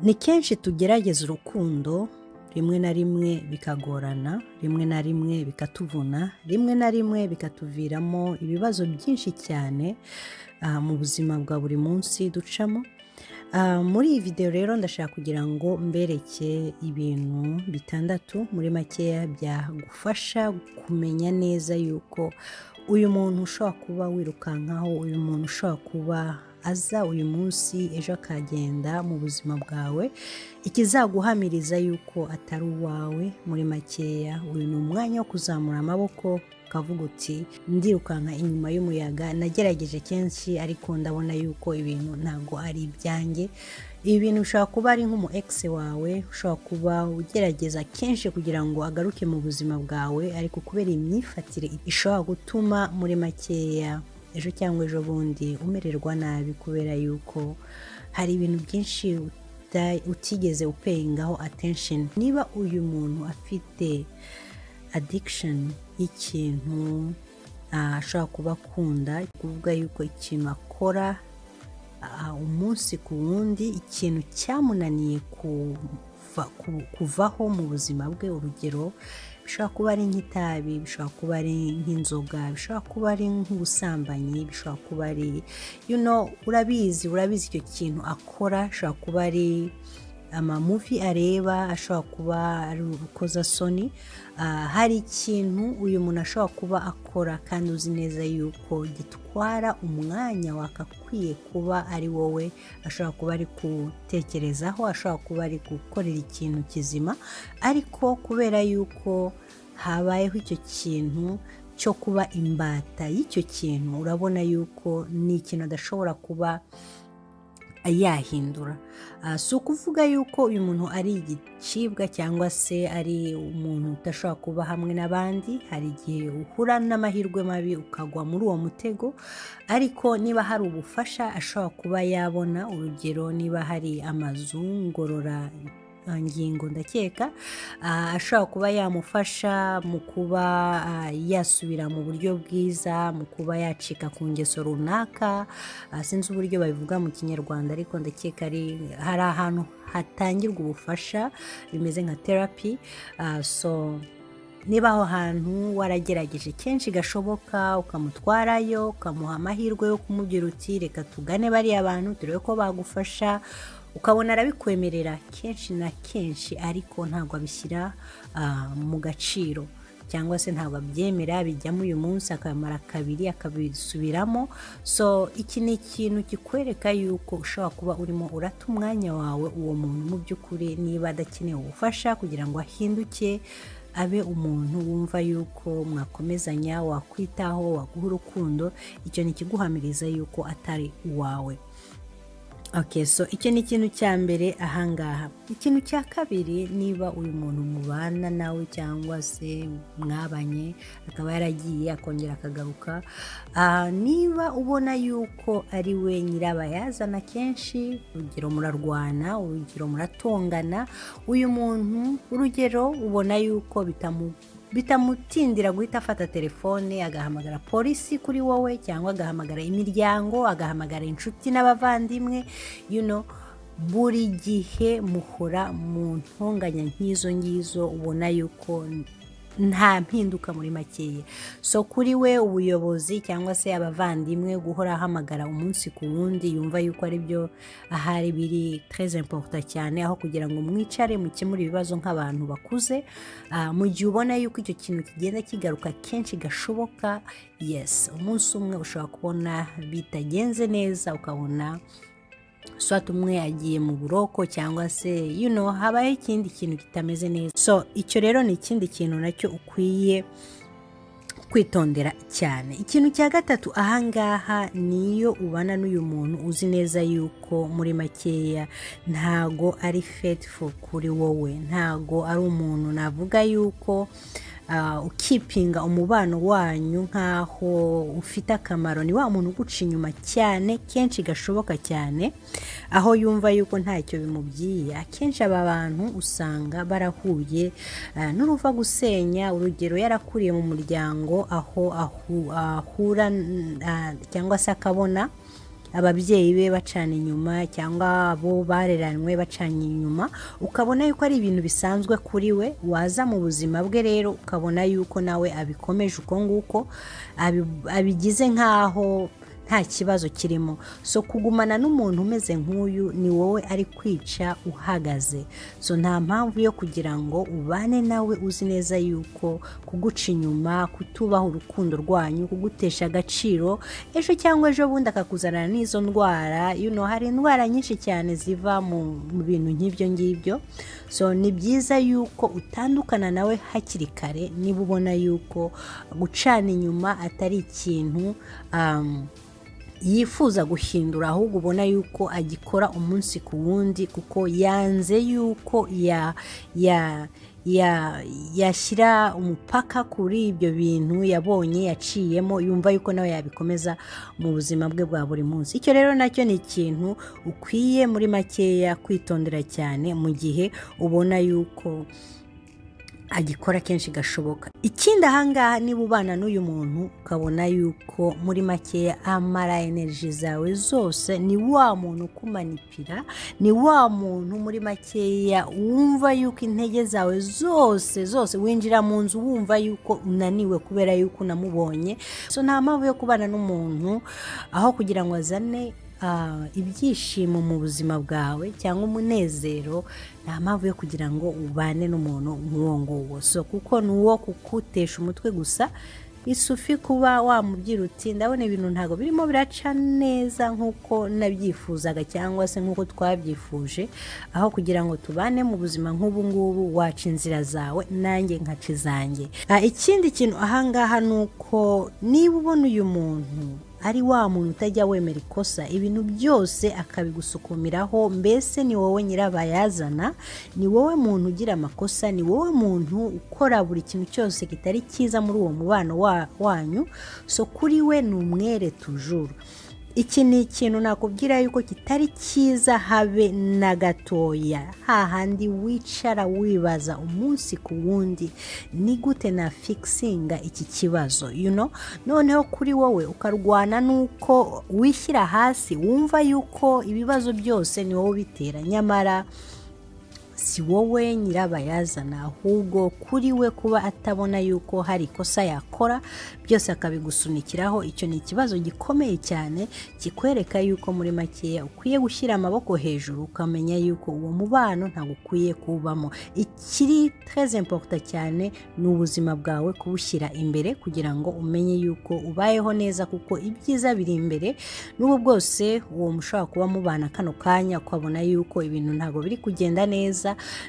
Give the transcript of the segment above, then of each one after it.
ni kenshi tugerageza urukundo rimwe na rimwe bikagorana rimwe na rimwe bikatuvuna rimwe na rimwe bikatuviramo ibibazo byinshi cyane mu buzima bwa buri munsi ducamo muri iyi videwo rero ndashaka kugira ngo mbereke ibintu bitandatu muri makeya byagufasha kumenya neza yuko uyu muntu ushobora kuba wirukankaho uyu muntu ushobora kuba aza uyu munsi ejo akagenda mu buzima bwawe ikizaguhamiriza yuko atari uwawe muri makeya uyu ni umwanya wo kuzamura amaboko ukavuga uti ndirukanka inyuma y'umuyaga nagerageje kenshi ariko ndabona yuko ibintu ntabwo ari ibyanjye ibi bintu ushobora kuba ari nk'umu egisi wawe ushobora kuba ugerageza kenshi kugira ngo agaruke mu buzima bwawe ariko kubera imyifatire ishobora gutuma muri makeya ejo cyangwa ejo bundi umererwa nabi kubera yuko hari ibintu byinshi utigeze upeyingaho atensheni niba uyu muntu afite adikisheni y'ikintu ashobora kuba akunda kuvuga yuko ikintu akora umunsi ku wundi ikintu cyamunaniye kuvaho mu buzima bwe urugero bishobora kuba ari nk'itabi bishobora kuba ari nk'inzoga bishobora kuba ari nk'ubusambanyi bishobora kuba ari urabizi urabizi icyo kintu akora ashobora kuba ari amamuvi areba ashobora kuba ari urukozasoni hari ikintu uyu muntu ashobora kuba akora kandi uzi neza yuko gitwara umwanya wakakwiye kuba ari wowe ashobora kuba ari gutekerezaho ashobora kuba ari gukorera ikintu kizima ariko kubera yuko habayeho icyo kintu cyo kuba imbata y'icyo kintu urabona yuko ni ikintu adashobora kuba yahindura si ukuvuga yuko uyu muntu ari igicibwa cyangwa se ari umuntu udashobora kuba hamwe n'abandi hari igihe uhura n'amahirwe mabi ukagwa muri uwo mutego ariko niba hari ubufasha ashobora kuba yabona urugero niba hari amazu ngorora ngingo ndakeka ashobora kuba yamufasha mu kuba yasubira mu buryo bwiza mu kuba yacika ku ngeso runaka sinzi uburyo babivuga mu kinyarwanda ariko ndakeka ari hari ahantu hatangirwa ubufasha bimeze nka terapi so niba aho hantu waragerageje kenshi gashoboka ukamutwarayo ukamuha amahirwe yo kumubwira uti reka tugane bariya bantu turebe ko bagufasha ukabona arabikwemerera kenshi na kenshi ariko ntabwo abishyira mu gaciro cyangwa se ntabwo abyemera bijyamo uyu munsi akamara kabiri akabisubiramo so iki ni ikintu kikwereka yuko ushobora kuba urimo urata umwanya wawe uwo muntu mu by'ukuri niba adakeneye ubufasha kugira ngo ahinduke abe umuntu wumva yuko mwakomezanya wakwitaho waguha urukundo icyo ni ikiguhamiriza yuko atari uwawe okay so icyo ni ikintu cya mbere ahangaha ikintu cya kabiri niba uyu muntu mubana nawe cyangwa se mwabanye akaba yaragiye akongera akagaruka niba ubona yuko ari we nyirabayazana kenshi urugero murarwana urugero muratongana uyu muntu urugero ubona yuko bitamu bitamutindira guhita afata telefone agahamagara polisi kuri wowe cyangwa agahamagara imiryango agahamagara inshuti n'abavandimwe buri gihe muhora mu ntonganya nk'izo ngizo ubona yuko nta mpinduka muri makeya so kuri we ubuyobozi cyangwa se abavandimwe guhora ahamagara umunsi ku wundi yumva yuko aribyo ahari biri tereze emporuta cyane aho kugira ngo mwicare mukemure ibibazo nk'abantu bakuze mu gihe ubona yuko icyo kintu kigenda kigaruka kenshi gashoboka yesi umunsi umwe ushobora kubona bitagenze neza ukabona swata umwe agiye mu buroko cyangwa se yuno habayeho ikindi kintu kitameze neza so icyo rero ni ikindi kintu nacyo ukwiye kwitondera cyane ikintu cya gatatu ahangaha niyo ubana n'uyu muntu uzi neza yuko muri makeya ntago ari fetifu kuri wowe ntago ari umuntu navuga yuko ukipinga umubano wanyu nk'aho ufite akamaro ni wa muntu uguca inyuma cyane kenshi gashoboka cyane aho yumva yuko ntacyo bimubyiye akenshi aba bantu usanga barahuye n'uruva gusenya urugero yarakuriye mu muryango aho ahura cyangwa se akabona ababyeyi be bacana inyuma cyangwa abo bareranywe bacanye inyuma ukabona yuko ari ibintu bisanzwe kuri we waza mu buzima bwe rero ukabona yuko nawe abikomeje uko nguko abi- abigize nk'aho nta kibazo kirimo so kugumana n'umuntu umeze nk'uyu ni wowe ari kwica uhagaze so nta mpamvu yo kugira ngo ubane nawe uzi neza yuko kuguca inyuma kutubaha urukundo rwanyu kugutesha agaciro ejo cyangwa ejo bundi akakuzanira n'izo ndwara you know, hari indwara nyinshi cyane ziva mu mu bintu nk'ibyo ngibyo so ni byiza yuko utandukana nawe hakiri kare niba ubona yuko gucana inyuma atari ikintu um, yifuza guhindura ahubwo ubona yuko agikora umunsi ku wundi kuko yanze yuko ya ya ya yashyira umupaka kuri ibyo bintu yabonye yaciyemo yumva yuko nawe yabikomeza mu buzima bwe bwa buri munsi icyo rero nacyo ni ikintu ukwiye muri makeya kwitondera cyane mu gihe ubona yuko agikora kenshi gashoboka ikindi ahangaha niba ubana n'uyu muntu ukabona yuko muri makeya amara energy zawe zose ni wa muntu ukumanipira ni wa muntu muri makeya wumva yuko intege zawe zose zose winjira mu nzu wumva yuko unaniwe kubera yuko unamubonye so nta mpamvu yo kubana n'umuntu aho kugira ngo azane ah, ibyishimo mu buzima bwawe cyangwa umunezero nta mpamvu yo kugira ngo ubane n'umuntu nk'uwo nguwo so kuko ni uwo kukutesha umutwe gusa isufi kuba wamubwira uti ndabona ibintu ntabwo birimo biraca neza nk'uko nabyifuzaga cyangwa se nk'uko twabyifuje aho kugira ngo tubane mu buzima nk'ubu ngubu waca inzira zawe nanjye nkaca izanjye Ah, ikindi kintu ahangaha ni uko niba ubona uyu muntu ari wa muntu utajya wemera ikosa ibintu byose akabigusukumiraho mbese ni wowe nyirabayazana ni wowe muntu ugira amakosa ni wowe muntu ukora buri kintu cyose kitari cyiza muri uwo mubano wa- wanyu so kuri we ni umwere tujuru iki ni ikintu nakubwira yuko kitari cyiza habe na gatoya hahandi wicara wibaza umunsi ku wundi ni gute na fikisinga iki kibazo you know? noneho kuri wowe ukarwana n'uko wishyira hasi wumva yuko ibibazo byose ni wowe ubitera nyamara si wowe nyirabayazana ahubwo kuri we kuba atabona yuko hari ikosa yakora byose akabigusunikiraho icyo ni ikibazo gikomeye cyane kikwereka yuko muri makeya ukwiye gushyira amaboko hejuru ukamenya yuko uwo mubano ntabwo ukwiye kuwubamo ikiri tereze imporuta cyane ni ubuzima bwawe kubushyira imbere kugira ngo umenye yuko ubayeho neza kuko ibyiza biri imbere n'ubu bwose uwo mushobora kuba mubana kano kanya ukabona yuko ibintu ntabwo biri kugenda neza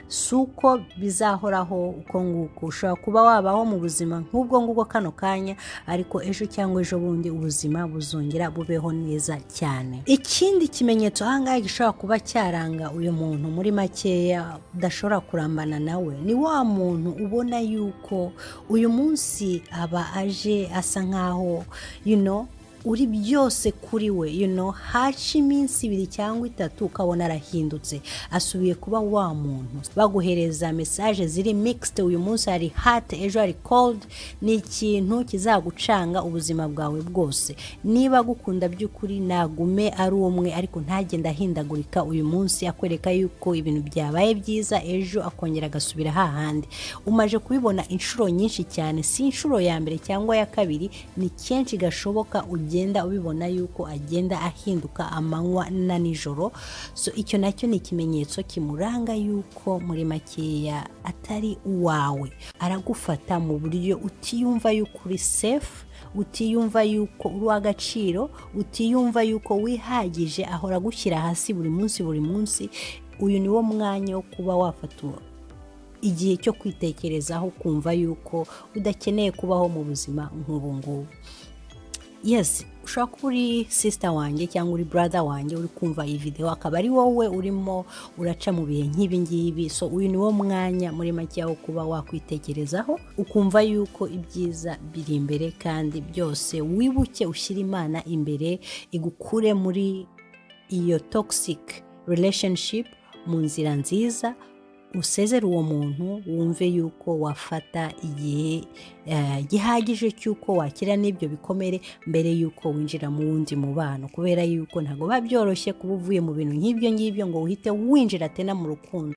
si uko bizahoraho uko nguko ushobora kuba wabaho mu buzima nk'ubwo ngubwo kano kanya ariko ejo cyangwa ejo bundi ubuzima buzongera bubeho neza cyane ikindi kimenyetso ahangaha gishobora kuba cyaranga uyu muntu muri makeya udashobora kurambana nawe ni wa muntu ubona yuko uyu munsi aba aje asa nkaho you know, uri byose kuri we you know, haca iminsi ibiri cyangwa itatu ukabona arahindutse asubiye kuba wa muntu baguhereza mesaje ziri mixed uyu munsi hari hot ejo hari cold ni ikintu kizagucanga ubuzima bwawe bwose niba agukunda by'ukuri nagume ari umwe ariko ntagenda ahindagurika uyu munsi akwereka yuko ibintu byabaye byiza ejo akongera agasubira hahandi umaje kubibona inshuro nyinshi cyane si inshuro ya mbere cyangwa ya kabiri ni kenshi gashoboka ugenda ubibona yuko agenda ahinduka amanywa na nijoro so icyo nacyo ni ikimenyetso kimuranga yuko muri makeya atari uwawe aragufata mu buryo utiyumva yuko uri safe utiyumva yuko uri uw'agaciro utiyumva yuko wihagije ahora agushyira hasi buri munsi buri munsi uyu ni wo mwanya wo kuba wafata igihe cyo kwitekerezaho kumva yuko udakeneye kubaho mu buzima nk'ubu ngubu yes ushobora kuba uri sisita wanjye cyangwa uri brother wanjye uri kumva iyi videwo akaba ari wowe urimo uraca mu bihe nk'ibi ngibi so uyu ni wo mwanya muri make wo kuba wakwitekerezaho ukumva yuko ibyiza biri imbere kandi byose wibuke ushyira imana imbere igukure muri iyo toxic relationship mu nzira nziza usezera uwo muntu wumve yuko wafata igihe eh, gihagije cy'uko wakira n'ibyo bikomere mbere y'uko winjira mu wundi mubano kubera yuko ntabwo biba byoroshye kuba uvuye mu bintu nk'ibyo ngibyo ngo uhite winjira atena mu rukundo